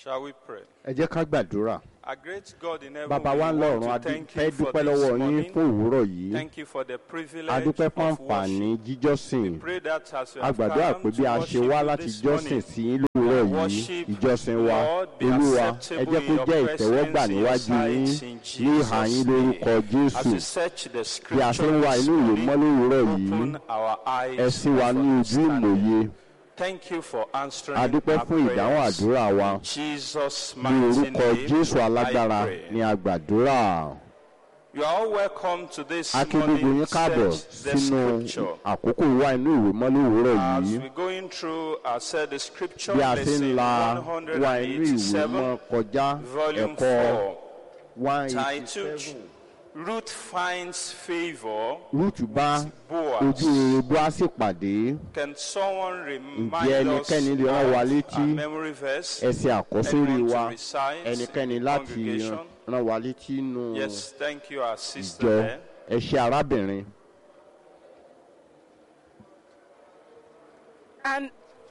Shall we pray? ẹ jẹ́ ká gbàdúrà Our great God in heaven, bàbá we wa ń want lọ́run a to thank fẹ́ you for dúpẹ́ this lọ́wọ́ yín morning. fún òwúrọ̀ yìí Thank you for the a privilege dúpẹ́ fún of àǹfààní worship. jíjọ́sìn Pray that as we a have gbàdúrà come pé bí a to ṣe worship wá you láti this jọ́sìn morning, sí yín lówùúrọ̀ yìí worship, ìjọsìn wa Lord, be olúwa ẹ acceptable jẹ́ kó in your jẹ́ ìtẹ́wọ́gbà presence, in your níwájú yín sight, in ní ìhà yín Jesus' lórúkọ name. jésù As we search the bí a ṣe ń wá scriptures inú this ìwé mọ́ morning, lówùúrọ̀ yìí open our eyes ẹ ṣí wa of ní ojú understanding. ìmòye Thank you for answering a dúpẹ́ our fún ìdáhùn prayers. àdúrà wa Jesus' ní mighty orúkọ name, jésù alágbára I pray. ní àgbàdúrà You are all welcome to this a kí gbogbo yín morning káàbọ̀ search the sínú scripture. àkókò ìwá inú ìwé mọ́ lówùúrọ̀ As yìí we're going through, I said the scripture bí a ṣe ń lesson la wá inú ìwé mọ́ 187, kọjá volume ẹ̀kọ́ 4, one eighty titled seven. Ruth Finds Favor. rúùtù bá Boaz. ojú rere bóásì pàdé Can someone remind us ẹnikẹ́ni lè rán wa of létí our memory verse? ẹsẹ̀ àkọ́sórí Anyone to wa recite ẹnikẹ́ni in láti congregation? rán wa létí nù Yes, thank you, our sister ìjọ there. ẹṣẹ arábìnrin And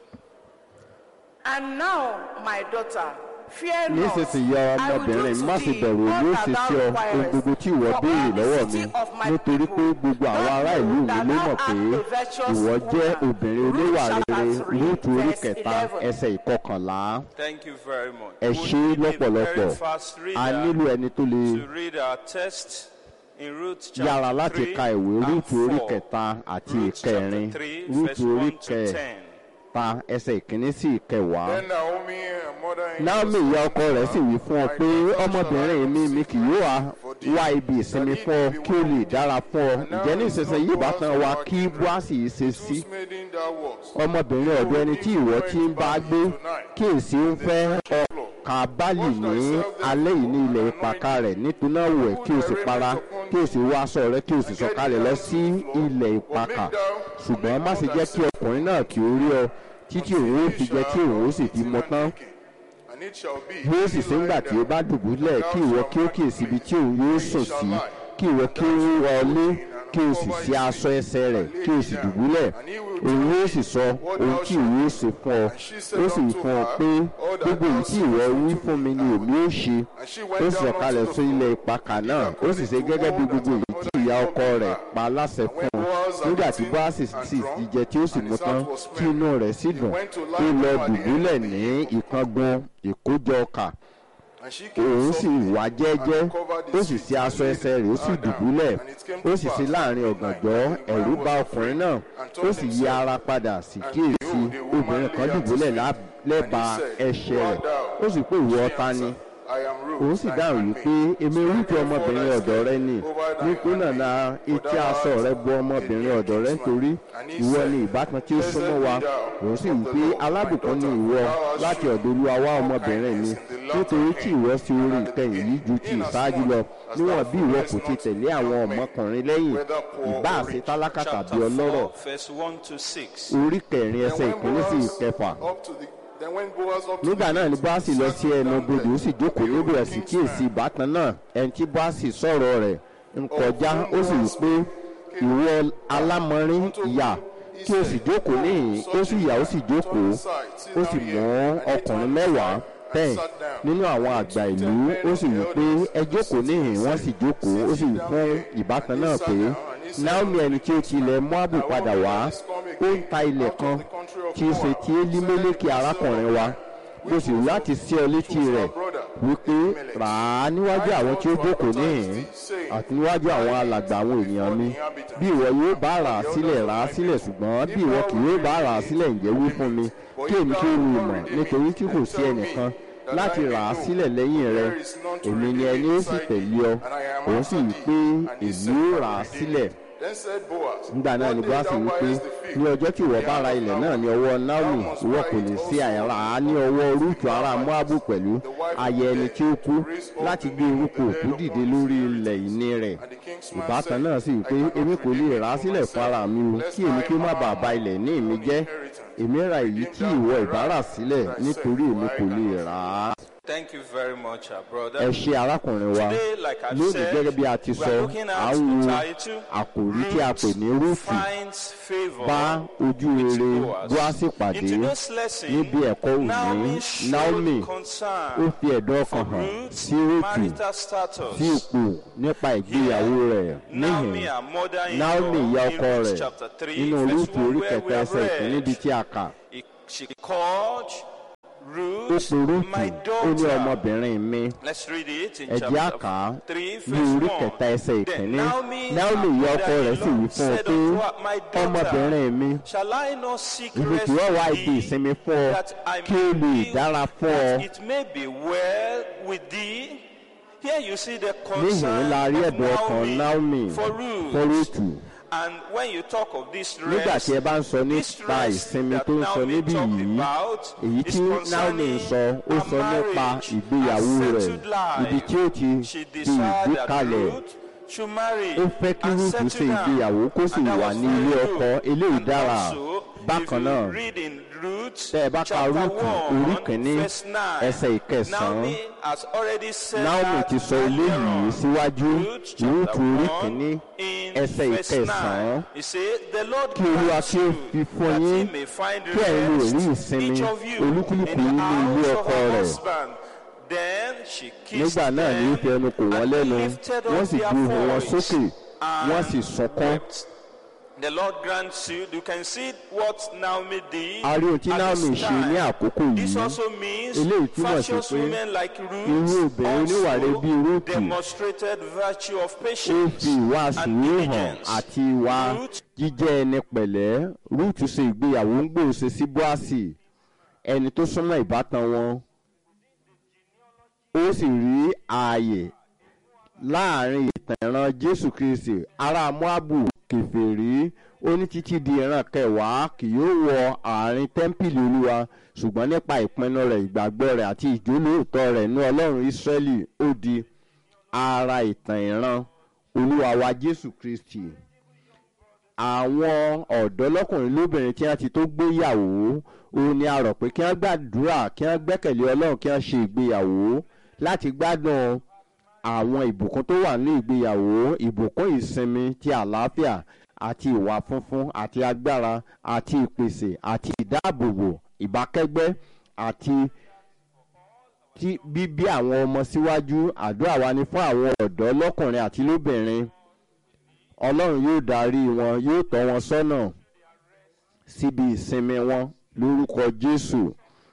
and now, my daughter, fear not. nísinsìnyí I will do ọmọbìnrin to má sì thee bẹ̀rù all èmi ó that sì thou ṣe ọ ohun requirest. gbogbo tí ìwọ For béèrè all the lọ́wọ́ mi city of my nítorí pé people gbogbo àwọn doth ará know ìlú mi that ló thou mọ̀ pé art a virtuous ìwọ jẹ́ woman. obìnrin Ruth oníwà chapter rere three, rúùtù orí verse kẹta 11. ẹsẹ̀ ìkọkànlá Thank you very much. ẹ We ṣe need a lọ́pọ̀lọpọ̀ very fast a reader nílò ẹni tó lè to read our text in Ruth yára chapter láti 3 ka ìwé and rúùtù orí 4. kẹta àti Ruth chapter ìkẹrin 3, rúùtù verse orí 1 to 10. kẹta ẹsẹ̀ ìkíní sí ìkẹwàá. Then Naomi, her mother-in-law, Naomi said, ìyá ọkọ rẹ̀ sì wí fún ọ pé ọmọbìnrin mi mi kì yóò wá wá ibi ìsinmi fún ọ kí ó lè dára fún ọ ǹjẹ́ ní ìsinsìnyí ìbátan wa kí Bóásì yìí ṣe sí whose maiden thou wast, ọmọbìnrin ọ̀dọ̀ ẹni tí ìwọ ti ń bá gbé kí èsì ń fẹ́ ọkà báàlì ní alẹ́ yìí ní ilẹ̀ ìpàkà rẹ̀ nítorí náà wẹ̀ kí o sì para kí o sì wọ aṣọ rẹ̀ kí o sì sọ̀kalẹ̀ lọ sí ilẹ̀ ìpàkà ṣùgbọ́n má ṣe jẹ́ kí ọkùnrin náà kí ó rí ọ títí òun ó fi jẹ́ kí òun ó sì fi mọ tán and it shall be, yóò sì ṣe ńgbà tí ó bá dùbúlẹ̀ kí ìwọ kí ó kíyèsí ibi tí òun yóò sùn sí kí ìwọ kí ó wọlé kí o sì ṣe aṣọ ẹsẹ̀ rẹ̀ kí o sì dùbúlẹ̀ òun yóò sì sọ ohun tí ìwọ yóò ṣe fún ọ ó sì wí fún ọ pé gbogbo èyí tí ìwọ wí fún mi ni èmi ó ṣe ó sì sọ̀kalẹ̀ sí ilẹ̀ ìpakà náà ó sì ṣe gẹ́gẹ́ bí gbogbo èyí tí ìyá ọkọ rẹ̀ pa láṣẹ fún un nígbà tí bóásì sì ti jẹ tí ó sì mú tán tí inú rẹ̀ sì dùn ó lọ dùbúlẹ̀ ní ìkangun ìkójọ ọkà and she came òun sì softly wá jẹ́jẹ́ and covered ó his sì feet ṣe and aṣọ laid ẹsẹ̀ rẹ̀ ó sì her down. dùbúlẹ̀ And it came ó to sì ṣe pass láàrin at ọ̀gànjọ́ midnight, when ẹ̀rù man bá was ọkùnrin afraid, náà and ó told sì yí himself, ara padà sí and kíyèsí behold, a woman obìnrin kan lay at his dùbúlẹ̀ feet. lá- lẹ́bàá And he said, ẹsẹ̀ Who rẹ̀ art thou? ó sì pé ìwọ She ta ni answered, I am Ruth, òun sì thy dáhùn handmaid. wípé èmi Spread rúkú therefore ọmọbìnrin thy ọ̀dọ̀ rẹ skirt ni over thine nítorí náà na handmaid, for etí thou aṣọ art rẹ bo ọmọbìnrin a ọ̀dọ̀ rẹ kinsman. nítorí And he ìwọ said, ni ìbátan tí ó Blessed súnmọ́ be wa thou òun sì of wí the pé Lord, my alábùkún ni daughter, ìwọ for thou hast láti shewed ọ̀dọ̀ olúwa wá all ọmọbìnrin mi kindness in the latter nítorí tí ìwọ end, sí orí and at the ìkẹyìn yìí ju ti beginning, ìṣáájú lọ inasmuch as níwọ̀n thou bí ìwọ kò followest ti not tẹ̀lé àwọn young men, ọmọkùnrin lẹ́yìn whether poor ìbá or àṣẹ rich. tálákà tàbí Chapter ọlọ́rọ̀ 4, verse 1 to 6. orí kẹrin Then ẹsẹ̀ when ìkíní sí Boaz ìkẹfà up to the- then when Boaz up to nígbà the náà ni gate báàsì lọ sí sat ẹnu down bodè ó sì there, jókòó behold, níbẹ̀ the sì king's kíyèsí man, ìbátan náà ẹni tí báàsì sọ̀rọ̀ rẹ̀ ń kọjá ó sì wí pé ìwọ alámọrin ìyá kí o sì jókòó níhìn ó sì yà ó sì jókòó ó sì mú ọkùnrin mẹ́wàá ten nínú àwọn àgbà ìlú ó sì wí pé ẹ jókòó níhìn wọ́n sì jókòó ó sì wí fún ìbátan náà pé naomi ẹni tí ó ti ilẹ̀ moabu padà wá ó ń ta ilẹ̀ kan tí í ṣe ti elimeleki arákùnrin wa mo sì wí láti sí ọ létí rẹ̀ wípé rà á níwájú àwọn tí ó jókòó níhìn àti níwájú àwọn alàgbà àwọn ènìyàn mi bí ìwọ yóò bá rà á sílẹ̀ rà á sílẹ̀ ṣùgbọ́n bí ìwọ kì yóò bá rà á sílẹ̀ ǹjẹ́ wí fún mi kí èmi kí ó lu ìmọ̀ nítorí tí kò sí ẹnìkan láti rà á sílẹ̀ lẹ́yìn rẹ èmi ni ẹni ó sì tẹ̀lé ọ òun sì wí pé èmi ó rà á sílẹ̀ Then said Boaz, nígbà náà ni What day bóásì thou wípé buyest the field? ní ọjọ́ tí ìwọ bá ra ilẹ̀ náà ní ọwọ́ naomi ìwọ kò lè ṣe àìrà á ní ọwọ́ rúùtù ará moabu pẹ̀lú ayẹ ẹni tí ó kú láti gbé orúkọ òkú dìde lórí ilẹ̀ ìní rẹ̀ And the king's man ìbátan said, náà sì wípé èmi kò lè rà á sílẹ̀ fún ara mi o kí èmi kí ó má bàa ba ilẹ̀ ní mi jẹ́ èmi ra èyí tí ìwọ ìbá rà sílẹ̀ nítorí èmi kò lè rà á. Thank you very much, our ẹ brother. ṣe arákùnrin wa Today, like I lónìí said, gẹ́gẹ́ bí a ti we sọ are looking à at ń wo the title, àkòrí tí a pè ní rúùtù finds favor bá ojú with rere Boaz. bóásì pàdé In today's lesson, níbi ẹ̀kọ́ òní Naomi showed naomi ó concern fi ẹ̀dọ́ for ọkàn hàn Ruth's sí rúùtù marital status. sí ipò nípa ìgbéyàwó rẹ̀ Naomi, níhìn her mother-in-law, naomi ìyá in ọkọ Ruth rẹ̀ chapter 3, nínú verse rúùtù 1, orí where we kẹta have ẹsẹ̀ ìkíní read, níbi tí a kà he- she called ó Ruth, pe rúùtù my ó ní daughter. ọmọbìnrin mi Let's read it in ẹ jẹ́ á kà chapter á 3, ní orí verse 1. kẹta ẹsẹ̀ Then ìkíní Naomi, naomi her ìyá ọkọ rẹ̀ sì wí mother-in-law, fún un said pé unto her, My daughter, ọmọbìnrin mi Shall I not seek ibi rest tí wọ́n wá with ibi thee, ìsinmi fún ọ that I kí ó may lè be- dára fún ọ that it may be well with thee? Here you see the níhìn concern la rí of ẹ̀dùn ọkàn naomi for fún Ruth. rúùtù And when you talk of this nígbà rest, tí ẹ bá ń sọ this nípa rest ìsinmi that tó ń sọ Naomi níbí talked yìí about èyí is tí naomi ń concerning sọ ó her sọ nípa marriage, ìgbéyàwó her rẹ̀ settled life. ibi tí ó ti She fi desired ìgbé that kalẹ̀ Ruth should marry ó fẹ́ kí and rúùtù settle ṣe down. ìgbéyàwó kó sì And that wà was ní very ilé good. ọkọ eléyìí And dára also, if bákan you náà read in Ruth, tẹ́ ẹ bá ka chapter rúùtù one, orí kìíní verse nine, ẹsẹ̀ ìkẹsàn-án Naomi has already said naomi that ti sọ earlier eléyìí on. síwájú Ruth chapter rúùtù orí one, kìíní in ẹsẹ̀ verse ìkẹsàn-án nine, he said, The Lord kí olúwa grant kí ó you fi fún that yín he may find kí ẹ̀yin lè rí rest, ìsinmi each of you, olúkúlùkù in the yín ní ilé house of ọkọ her rẹ̀ husband. Then she kissed nígbà náà ni ó fi ẹnu kò wọ́n them lẹ́nu and lifted up wọ́n sì their gbé ohùn wọn voice sókè wọ́n sì and sọkún. wept. The Lord grants you. You can see what Naomi did. a rí ohun tí at naomi this ṣe ní time. àkókò This yìí also means Eléyìí túmọ̀ sí virtuous pé women like irú Ruth obìnrin oníwàre bíi also Rúùtù demonstrated virtue of ó patience fi ìwà and sùúrù hàn diligence. àti ìwà Ruth jíjẹ́ ẹni pẹ̀lẹ́ rúùtù ṣe ìgbéyàwó ń gbòòṣe sí bóàsì ẹni tó súnmọ́ ìbátan wọn ó sì rí ààyè láàrin ìtàn ìran jésù kristi ará moabu kèfèrí ó ní títí di ìran kẹwàá kì yóò wọ àárín tẹ́ḿpìlì olúwa ṣùgbọ́n nípa ìpinnu rẹ̀ ìgbàgbọ́ rẹ̀ àti ìjólóòtọ́ rẹ̀ ní ọlọ́run ísírẹ́lì ó di ara ìtàn ìran olúwa wa jésù kristi àwọn ọ̀dọ́ lọ́kùnrin lóbìnrin tí wọ́n ti tó gbéyàwó òun ni a rọ̀ pé kí wọ́n gbàdúrà kí wọ́n gbẹ́kẹ̀lé ọlọ́run kí wọ́n ṣe ìgbéyàwó láti gbádùn àwọn ìbùkún tó wà ní ìgbéyàwó ìbùkún ìsinmi ti àlàáfíà àti ìwà funfun àti agbára àti ìpèsè àti ìdáàbòbò ìbákẹ́gbẹ́ àti tí bíbí àwọn ọmọ síwájú àdúrà wa ni fún àwọn ọ̀dọ́ lọ́kùnrin àti lóbìnrin ọlọ́run yóò darí wọn yóò tọ́ wọn sọ́nà síbi ìsinmi wọn lórúkọ jésù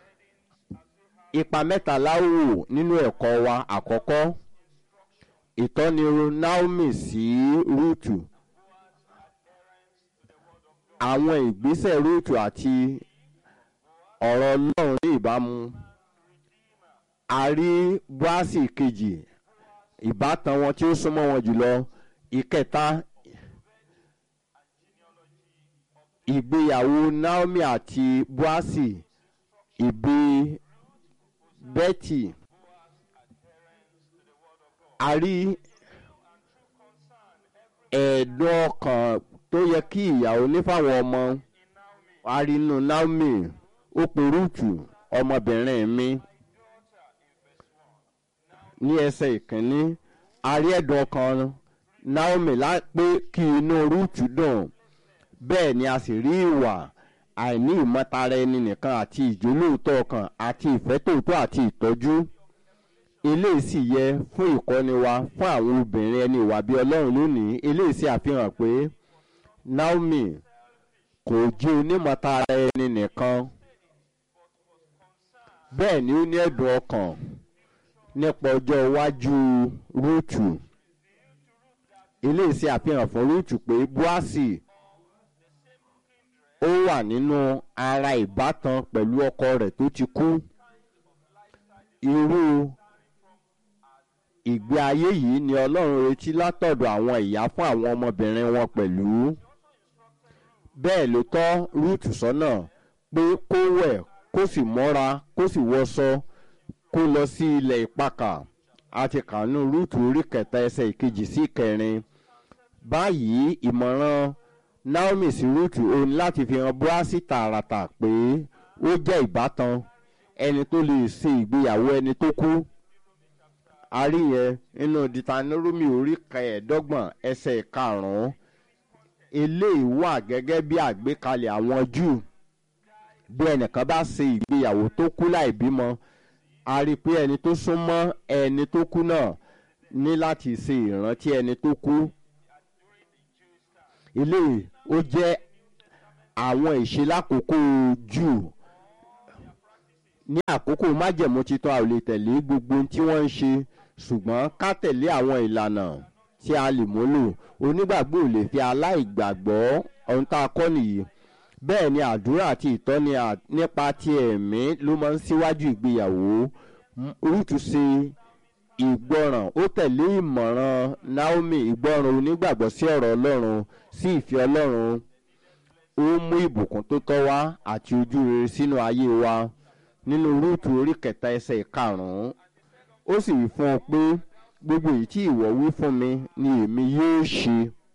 ipa mẹ́ta láwò nínú ẹ̀kọ́ wa àkọ́kọ́ ìtọ́niru naomi sí rúùtù àwọn ìgbésẹ̀ rúùtù àti ọ̀rọ̀ ọlọ́run ní ìbámu a rí báàsì kejì ìbátan wọn tí ó súnmọ́ wọn jùlọ ìkẹta ìgbéyàwó naomi àti boasi ìbí betty a rí ẹ̀ẹ́dùn ọkàn tó yẹ kí ìyàwó ní fáwọn ọmọ a rí inú naomi ó pe rúùtù ọmọbìnrin mi ní ẹsẹ̀ ìkíní a rí ẹ̀dùn ọkàn naomi lá- pé kí inú rúùtù dùn bẹ́ẹ̀ ni a sì rí ìwà àìní ìmọ̀tara ẹni nìkan àti ìjólóòótọ́ ọkàn àti ìfẹ́ tòótọ́ àti ìtọ́jú eléyìí sì yẹ fún ìkọ́ni wa fún àwọn obìnrin ẹni ìwà bíi ọlọ́run lónìí eléyìí sì àfihàn pé naomi kò jẹ́ onímọ̀tara ẹni nìkan bẹ́ẹ̀ ni ó ní ẹ̀dùn ọkàn nípa ọjọ́ iwájú rúùtù eléyìí sì àfihàn fún rúùtù pé búásì ó wà nínú ara ìbátan pẹ̀lú ọkọ rẹ̀ tó ti kú irú ìgbé ayé yìí ni ọlọ́run retí látọ̀dọ̀ àwọn ìyá fún àwọn ọmọbìnrin wọn pẹ̀lú bẹ́ẹ̀ ló tọ́ rúùtù sọ́nà pé kó wẹ̀ kó sì mọ́ra kó sì wọṣọ kó lọ sí ilẹ̀ ìpakà àti kànú rúùtù orí kẹta ẹsẹ̀ ìkejì sí ìkẹrin báyìí ìmọ̀ràn naomi sí rúùtù òun láti fi hàn búrásì tààràtà pé ó jẹ́ ìbátan ẹni tó lè ṣe ìgbéyàwó ẹni tó kú a rí yẹn nínú ditanoromi orí kẹẹ̀ẹ́dọ́gbọ̀n ẹsẹ̀ karùn-ún eléyìí wà gẹ́gẹ́ bí àgbékalẹ̀ àwọn júù bí ẹnìkan bá ṣe ìgbéyàwó tó kú láì bímọ a rí i pé ẹni tó súnmọ́ ẹni tó kú náà ní láti ṣe ìrántí ẹni tó kú eléyìí ó jẹ́ àwọn ìṣe lákòókò júù ní àkókò májẹ̀mú titun a ò lè tẹ̀lé gbogbo ohun tí wọ́n ń ṣe ṣùgbọ́n ká tẹ̀lé àwọn ìlànà tí a lè múlò onígbàgbọ́ ò lè fi aláìgbàgbọ́ ohun tá a kọ́ nìyí bẹ́ẹ̀ ni àdúrà àti ìtọ́ni à- nípa ti ẹ̀mí ló máa ń síwájú ìgbéyàwó M- rúùtù ṣe ìgbọràn ó tẹ̀lé ìmọ̀ràn naomi ìgbọràn onígbàgbọ́ sí ọ̀rọ̀ ọlọ́run sí ìfẹ́ ọlọ́run ó mú ìbùkún tó tọ́ wá àti ojú rere sínú ayé wa nínú rúùtù orí kẹta ẹsẹ̀ karùn-ún ó sì wí fún ọ pé gbogbo èyí tí ìwọ wí fún mi ni èmi yóò ṣe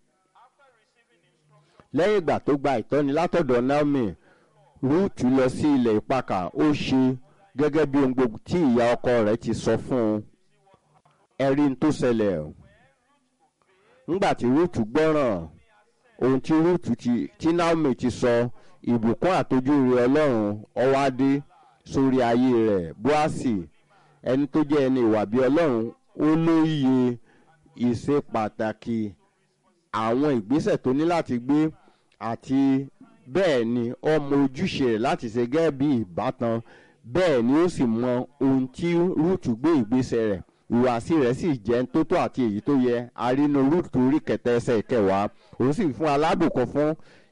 lẹ́yìn ìgbà tó gba ìtọ́ni látọ̀dọ̀ naomi rúùtù lọ sí ilẹ̀ ìpakà ó ṣe gẹ́gẹ́ bí ohun gbogbo tí ìyá ọkọ rẹ̀ ti sọ fún un ẹ̀rí ń tó ṣẹlẹ̀ ńgbà tí rúùtù gbọ́ràn ohun tí rúùtù ti tí naomi ti sọ ìbùkún àtọ́júre ọlọ́run ọwádé sórí ayé rẹ̀ bóásì ẹni tó jẹ́ ẹni ìwà bí ọlọ́run ó lóye ìṣe pàtàkì àwọn ìgbésẹ̀ tó ní láti gbé àti bẹ́ẹ̀ ni ọmọ ojúṣe rẹ̀ láti ṣe gẹ́gẹ́ bí ìbátan bẹ́ẹ̀ ni ó sì mọ ohun tí rúùtù gbé ìgbésẹ̀ rẹ̀ ìhùwàsí rẹ̀ sì jẹ́ tótó àti èyí tó yẹ arínú rúùtù orí kẹtẹ ẹsẹ̀ kẹwàá òun sì fún alábùkún fún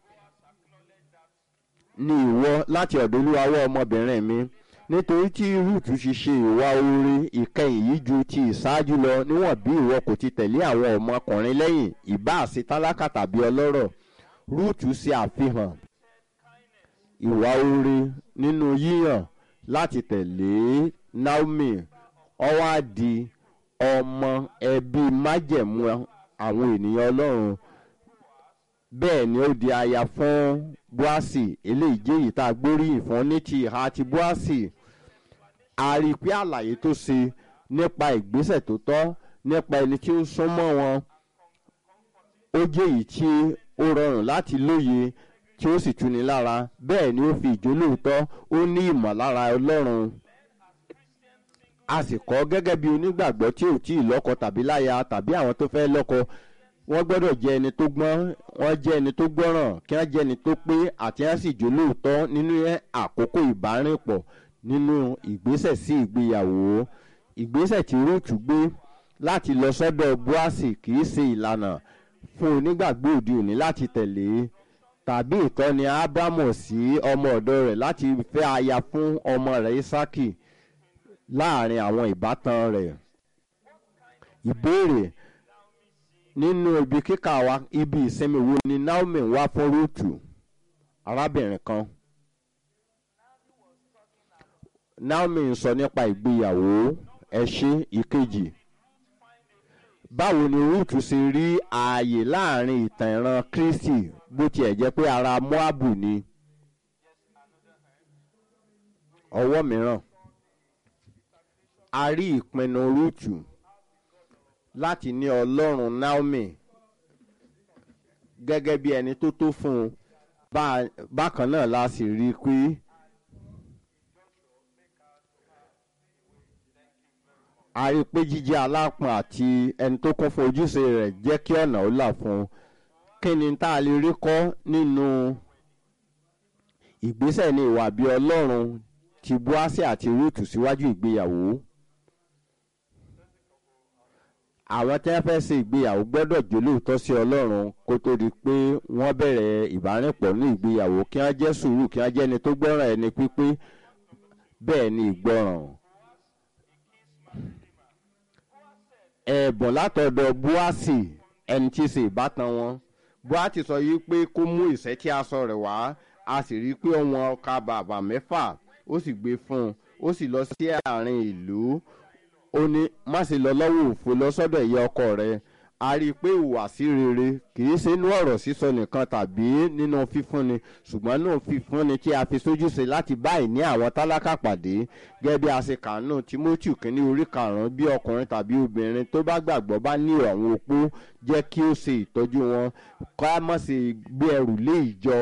ní ìwọ láti ọ̀dọ̀ olúwawọ́ ọmọbìnrin mi nítorí tí rúùtù ti ṣe ìwà oore ìkẹyìn yìí ju ti ìṣáájú lọ níwọ̀n bí ìwọ kò ti tẹ̀lé àwọn ọmọkùnrin lẹ́yìn ìbá àṣẹ tálákà tàbí ọlọ́rọ̀ rúùtù ṣe àfihàn ìwà oore nínú yíyàn láti tẹ̀lé naomi ọwọ́ àdì ọmọ ẹbí májẹ̀mú àwọn ènìyàn ọlọ́run bẹ́ẹ̀ ni ó di aya fún buasi eléyìí jẹ́ èyí tá a gbóríyìn fún ní ti ìhà ti buasi a rí i pé àlàyé tó ṣe nípa ìgbésẹ̀ tó tọ́ nípa ẹni tí ó súnmọ́ wọn ó jẹ́ èyí tí ó rọrùn láti lóye tí ó sì tuni lára bẹ́ẹ̀ ni ó fi ìjólóòótọ́ ó ní ìmọ̀lára ọlọ́run a sì kọ́ gẹ́gẹ́ bí onígbàgbọ́ tí ò tí ì lọ́kọ tàbí láya tàbí àwọn tó fẹ́ lọ́kọ wọ́n gbọ́dọ̀ jẹ́ ẹni tó gbọ́n wọ́n jẹ́ ẹni tó gbọ́ràn kí wọ́n jẹ́ ẹni tó pé àti wọ́n sì jó lóòótọ́ nínú àkókò ìbárìnpọ̀ nínú ìgbésẹ̀ sí ìgbéyàwó ìgbésẹ̀ tí rúùtù gbé láti lọ sọ́dọ̀ buasi kì í ṣe ìlànà fún onígbàgbọ́ òde òní láti tẹ̀lé tàbí ìtọ́ni ábámọ̀ sí ọmọ ọ̀dọ́ rẹ̀ láti fẹ́ aya fún ọmọ rẹ̀ isaki láàrin àwọn ìbátan rẹ̀ ìbéèrè nínú ibi kíkà wa ibi ìsinmi wo ni naomi wá fún rúùtù arábìnrin kan naomi ń sọ nípa ìgbéyàwó ẹṣin ìkejì báwo ni rúùtù ṣe rí ààyè láàrin ìtàn ìran kristi bó tiẹ̀ jẹ́ pé ara moabu ni ọwọ́ mìíràn a rí ìpinnu rúùtù láti ní ọlọ́run naomi gẹ́gẹ́ bí ẹni tó tó fún un Bá- bákan náà la sì rí i pé a rí i pé jíjẹ́ alápọ̀n àti ẹni tó kún fún ojúṣe rẹ̀ jẹ́ kí ọ̀nà ó là fún un kí ni tá a lè rí kọ́ nínú ìgbésẹ̀ ní ìwà bí ọlọ́run ti buasi àti rúùtù síwájú ìgbéyàwó àwọn tí wọ́n fẹ́ ṣe ìgbéyàwó gbọ́dọ̀ jólóòótọ́ sí ọlọ́run kó tó di pé wọ́n bẹ̀rẹ̀ ìbárìnpọ̀ ní ìgbéyàwó kí wọ́n jẹ́ sùúrù kí wọ́n jẹ́ ẹni tó gbọ́ràn ẹni pípé bẹ́ẹ̀ ni ìgbọràn. ẹ̀bùn látọ̀dọ̀ buasi ẹni tí í ṣe ìbátan wọn buasi sọ yìí pé kó mú ìṣẹ́ tí aṣọ rẹ̀ wá a sì rí i pé wọn ọkà bàbà mẹ́fà ó sì gbé fún un ó sì lọ sí àárín ìlú ó ní má ṣe lọ lọ́wọ́ òfo lọ sọ́dọ̀ ìyá ọkọ rẹ a rí i pé ìhùwàsí rere kì í ṣe inú ọ̀rọ̀ sísọ nìkan tàbí nínú fífúnni ṣùgbọ́n nínú fífúnni tí a fi sójúṣe láti bá ìní àwọn tálákà pàdé gẹ́gẹ́ bí a ṣe kàánú timothy kínní orí karùn-ún bí ọkùnrin tàbí obìnrin tó bá gbàgbọ́ bá ní àwọn opó jẹ́ kí ó ṣe ìtọ́jú wọn ká má ṣe gbé ẹrù lé ìjọ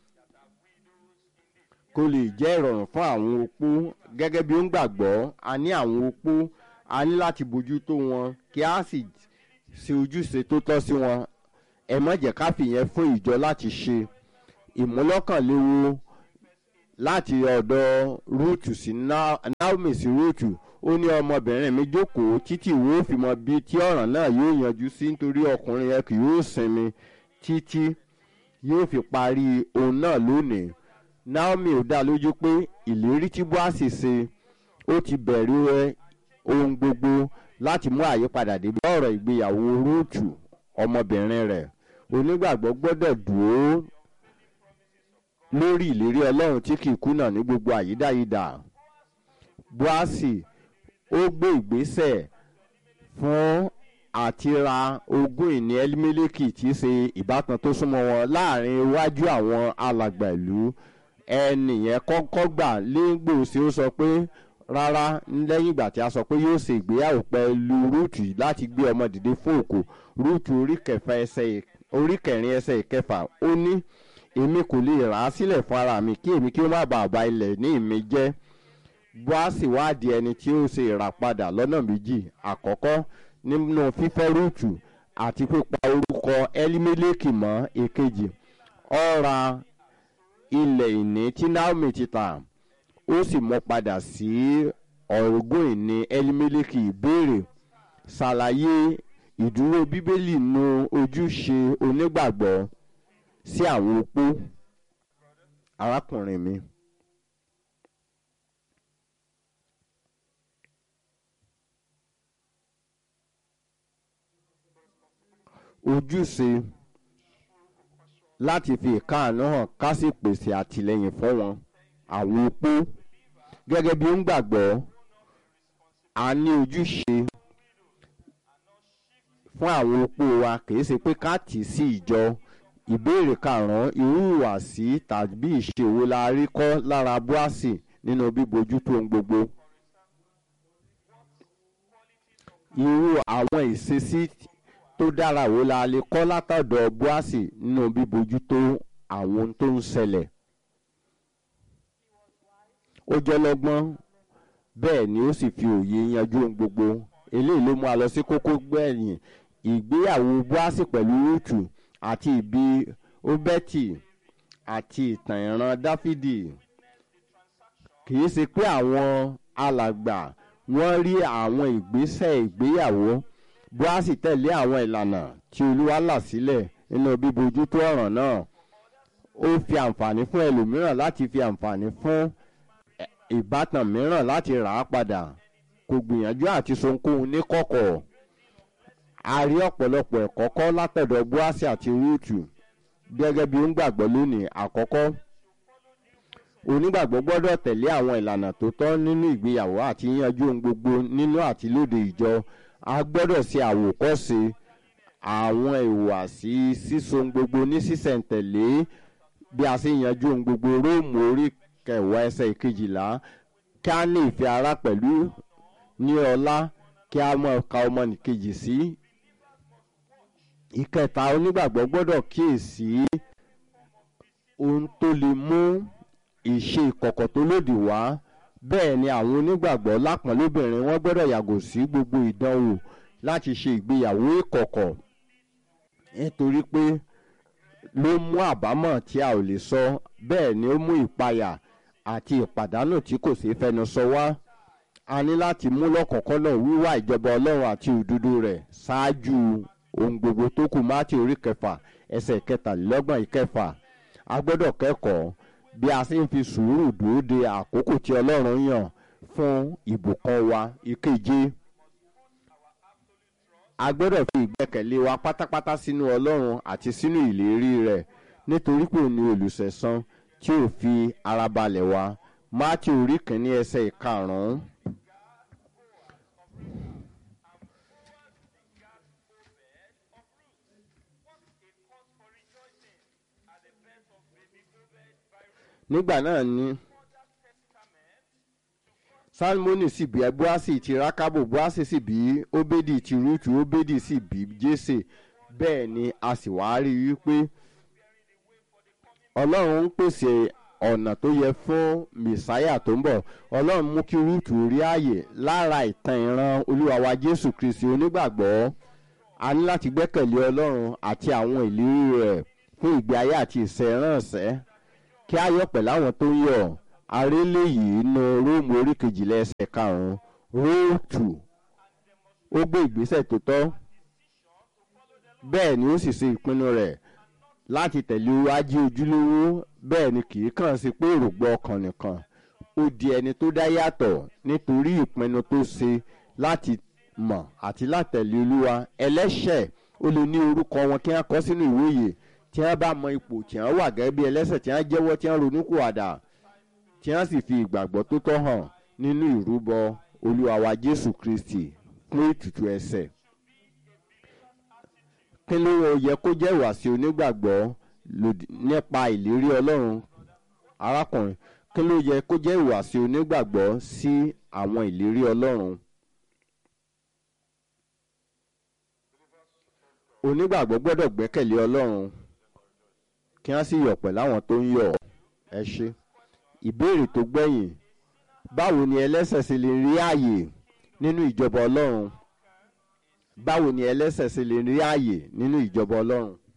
kó lè jẹ́ ìrọ̀rùn fún àwọn opó gẹ́gẹ́ bí ó ń gbàgbọ́ a ní àwọn opó a ní láti bójú tó wọn kí a sì ṣe ojúṣe tó tọ́ sí wọn ẹ má jẹ́ ká fìyẹn fún ìjọ láti ṣe ìmúlọ́kànléwo láti ọ̀dọ̀ rúùtù sí Na- naomi sí rúùtù ó ní ọmọbìnrin mi jókòó títí ìwé òfin mọ bíi tí ọ̀ràn náà yóò yanjú sí nítorí ọkùnrin yẹn kì yóò sinmi títí yóò fi parí òun náà lónìí naomi ò dá lójú pé ìlérí tí boasi ṣe ó ti bẹ̀rẹ̀ ohun gbogbo láti mú àyípadà dé bá ọ̀rọ̀ ìgbéyàwó rúùtù ọmọbìnrin rẹ̀ onígbàgbọ́ gbọ́dọ̀ dúró lórí ìlérí ọlọ́run tí kì í kùnà ní gbogbo àyídáyidà boasi ó gbé ìgbésẹ̀ fún àti ra ogún ìní elimeleki tí í ṣe ìbátan tó súnmọ́ wọn láàrin iwájú àwọn alàgbà ìlú ẹnìyẹn kọ́kọ́ gbà légbòsí ó sọ pé rárá lẹ́yìn ìgbà tí a sọ pé yóò ṣe ìgbéyàwó pẹ̀lú rúùtù yìí láti gbé ọmọ dìde fún òkú rúùtù orí kẹfà ẹsẹ̀ ì- orí kẹrin ẹsẹ̀ ìkẹfà ó ní èmi kò lè rà á sílẹ̀ fún ara mi kí èmi kí ó má bàa ba ilẹ̀ ní ìmí jẹ́ boasi wádìí ẹni tí ó ṣe ìràpadà lọ́nà méjì àkọ́kọ́ nínú fífẹ́ rúùtù àti pípa orúkọ elimeleki mọ́ èkejì ọ̀ra ilẹ̀ ìní tí naomi ti tà ó sì mú padà sí ọ̀rọ̀gùn ìní elimeleki ìbéèrè ṣàlàyé ìdúró bíbélì nu ojúṣe onígbàgbọ́ sí àwọn opó arákùnrin mi. ojúṣe láti fi ìkáàánú hàn ká sì pèsè àtìlẹyìn fún wọn àwọn opó gẹ́gẹ́ bí ó ń gbàgbọ́ a ní ojúṣe fún àwọn opó wa kìí ṣe pé ká tì í sí ìjọ ìbéèrè karùn-ún irú ìwàsí tàbí ìṣèwò la rí kọ́ lára búásì nínú bíbójútó ohun gbogbo irú àwọn ìṣesí tó dára wo la lè kọ́ látọ̀dọ̀ búásì nínú bíbójútó àwọn ohun tó ń ṣẹlẹ̀ ó jẹ́ lọ́gbọ́n bẹ́ẹ̀ ni ó sì fi òye yanjú ohun gbogbo eléyìí ló mú a lọ sí kókó gbẹ̀yìn ìgbéyàwó búásì pẹ̀lú rúùtù àti ìbí óbẹ́tì àti ìtàn ìran dáfídì kì í ṣe pé àwọn alàgbà wọ́n rí àwọn ìgbésẹ̀ ìgbéyàwó búásì tẹ̀lé àwọn ìlànà tí olúwa là sílẹ̀ nínú bíbójútó ọ̀ràn náà ó fi àǹfààní fún ẹlòmíràn láti fi àǹfààní fún ẹ- ìbátan mìíràn láti rà á padà kò gbìyànjú àti sonkóhun ní kọ̀kọ̀ a rí ọ̀pọ̀lọpọ̀ ẹ̀kọ́ kọ́ látọ̀dọ̀ búásì àti rúùtù gẹ́gẹ́ bí ó ń gbàgbọ́ lónìí àkọ́kọ́ onígbàgbọ́ gbọ́dọ̀ tẹ̀lé àwọn ìlànà tó tọ́ nínú ìgbéyàwó àti yíyanjú ohun gbogbo nínú àti lóde ìjọ a gbọ́dọ̀ ṣe àwòkọ́ṣe àwọn ìhùwàsí síso ohun gbogbo ní sísẹ̀ntẹ̀lé bí a ṣe yanjú ohun gbogbo róòmù orí kẹwàá ẹsẹ̀ ìkejìlá kí a ní ìfẹ́ ara pẹ̀lú ní ọlá kí a mọ̀ ka ọmọnìkejì sí ìkẹta onígbàgbọ́ gbọ́dọ̀ kíyèsí ohun tó lè mú ìṣe ìkọ̀kọ̀ tó lòdì wá bẹ́ẹ̀ ni àwọn onígbàgbọ́ lápọ̀nlóbìnrin wọ́n gbọ́dọ̀ yàgò sí gbogbo ìdánwò láti ṣe ìgbéyàwó ìkọ̀kọ̀ nítorí pé ló mú àbámọ̀ tí a ò lè sọ bẹ́ẹ̀ ni ó mú ìpayà àti ìpàdánù tí kò ṣeé fẹnu sọ wá a ní láti mú lọ́kọ̀ọ́kọ́nà wíwá ìjọba ọlọ́run àti òdodo rẹ̀ ṣáájú ohun gbogbo tó kù máàtì orí kẹfà ẹsẹ̀ kẹtàlélọ́gbọ̀n ìkẹfà a gbọ́dọ̀ kẹ́kọ̀ọ́ bí a ṣe ń fi sùúrù dúró de àkókò tí ọlọ́run yàn fún ìbùkún wa ìkeje a gbọ́dọ̀ fi ìgbẹ́kẹ̀lé wa pátápátá sínú ọlọ́run àti sínú ìlérí rẹ̀ nítorí pé òun ni olùsẹ̀san tí ò fi ara balẹ̀ wa máàtì orí kìíní ẹsẹ̀ ìkarùn-ún. nígbà náà ni salmoni sì bí boasi ti rákábò boasi sì bí obedi ti rútu obedi sì bí jésè bẹ́ẹ̀ ni a sì wá rí i wípé ọlọ́run ń pèsè ọ̀nà tó yẹ fún mẹ̀sáyà tó ń bọ̀ ọlọ́run mú kí rúùtù rí ààyè lára ìtàn ìran olúwa wa jésù kristi onígbàgbọ́ a ní láti gbẹ́kẹ̀lé ọlọ́run àti àwọn ìlérí rẹ̀ fún ìgbé ayé àti ìṣẹ̀ránṣẹ́ kí a yọ̀ pẹ̀lú àwọn tó ń yọ̀ arélé yìí nu róòmù orí kejìlá ẹsẹ̀ karùn-ún róòtù ó gbé ìgbésẹ̀ tó tọ́ bẹ́ẹ̀ ni ó sì ṣe ìpinnu rẹ̀ láti tẹ̀lé wájú ojúlówó bẹ́ẹ̀ ni kì í kàn sí pé èrògbọ́ ọkàn nìkan ó di ẹni tó dá yàtọ̀ nítorí ìpinnu tó ṣe láti mọ̀ àti látẹ̀lé olúwa ẹlẹ́ṣẹ̀ ó lè ní orúkọ wọn kí wọ́n kọ́ sínú ìwé yìí tí wọ́n bá mọ ipò tí wọ́n wà gẹ́gẹ́ bí ẹlẹ́ṣẹ̀ tí wọ́n jẹ́wọ́ tí wọ́n ronúkúwàdà tí wọ́n sì fi ìgbàgbọ́ tó tọ́ hàn nínú ìrúbọ olúwa wa jésù kristi fún ètùtù ẹ̀ṣẹ̀ kí ló yẹ kó jẹ́ ìwàsí onígbàgbọ́ lòdì nípa ìlérí ọlọ́run arákùnrin kí ló yẹ kó jẹ́ ìwàsí onígbàgbọ́ sí àwọn ìlérí ọlọ́run onígbàgbọ́ gbọ́dọ̀ gbẹ́kẹ̀lé ọlọ́run kí wọ́n sì yọ̀ pẹ̀lú àwọn tó ń yọ̀ ẹ ṣe ìbéèrè tó gbẹ̀yìn báwo ni ẹlẹ́sẹ̀ ṣe lè rí ààyè nínú ìjọba ọlọ́run báwo ni ẹlẹ́sẹ̀ ṣe lè rí ààyè nínú ìjọba ọlọ́run